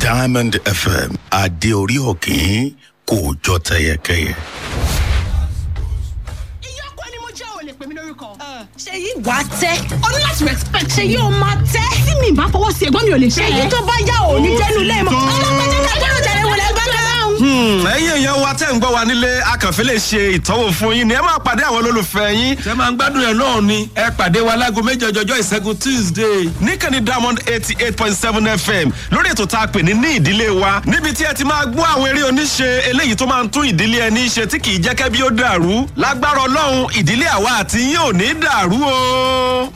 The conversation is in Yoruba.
diamond fm adé orí òkín kò jọ tẹyẹkẹyẹ. ìyá ọkọ ni mo jẹ́ ò lè pè mí lórúkọ. ṣe yí wàá tẹ́ o ní láti respect ṣe yí o máa tẹ́ tí mi bá fọwọ́ sí ẹ̀gbọ́n mi ò lè ṣe èyí é. tó bá yá ò ní jẹ́nu lẹ́ẹ̀mọ́ Ó ti tán. ọlọ́pàá jẹ́ ká gbọ́dọ̀ jẹ́ wọlé gbọ́dọ̀ ẹ̀yin èèyàn wa tẹ́ ń gbọ́ wa nílé akànfẹ́ lè ṣe ìtọ́wò fún yín ni ẹ máa pàdé àwọn olólùfẹ́ yín. ṣe máa ń gbádùn ẹ̀ náà ni ẹ pàdé wa láago méjì ọjọ́jọ́ ìṣẹ́gun tuesday. níkànnì diamond eighty eight point seven fm lórí ètò tá a pè ní ní ìdílé wa níbi tí ẹ ti máa gbọ́ àwọn eré oníṣe eléyìí tó máa ń tún ìdílé ẹni ṣe tí kì í jẹ́ kẹ́bí ó dàrú lágbára ọlọ́run ìdílé àwa àti yín ò ní dàrú o.